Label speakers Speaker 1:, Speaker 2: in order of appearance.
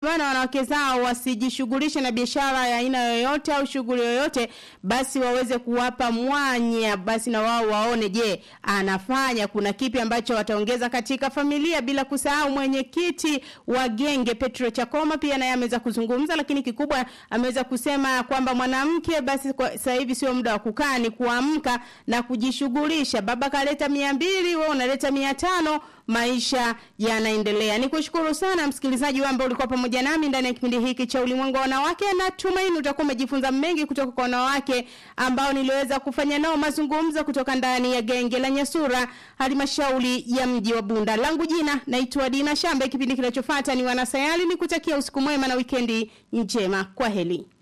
Speaker 1: hivyo na wanawake zao wasijishughulishe na biashara ya aina yoyote au shughuli yoyote, basi waweze kuwapa mwanya, basi na wao waone, je, anafanya kuna kipi ambacho wataongeza katika familia, bila kusahau mwenyekiti wa genge Petro Chakoma pia naye ameweza kuzungumza, lakini kikubwa ameweza kusema kwamba mwanamke basi kwa sasa hivi sio muda wa kukaa, ni kuamka na kujishughulisha. Baba kaleta mia mbili, wewe unaleta mia tano maisha yanaendelea. Nikushukuru sana msikilizaji wangu ulikuwa pamoja nami ndani ya kipindi hiki cha Ulimwengu wa Wanawake. Natumaini utakuwa umejifunza mengi kutoka kwa wanawake ambao niliweza kufanya nao mazungumzo kutoka ndani ya genge la Nyasura, halmashauri ya mji wa Bunda. Langu jina naitwa Dina Shambe. Kipindi kinachofuata ni Wanasayari, nikutakia usiku mwema na wikendi njema. Kwa heri.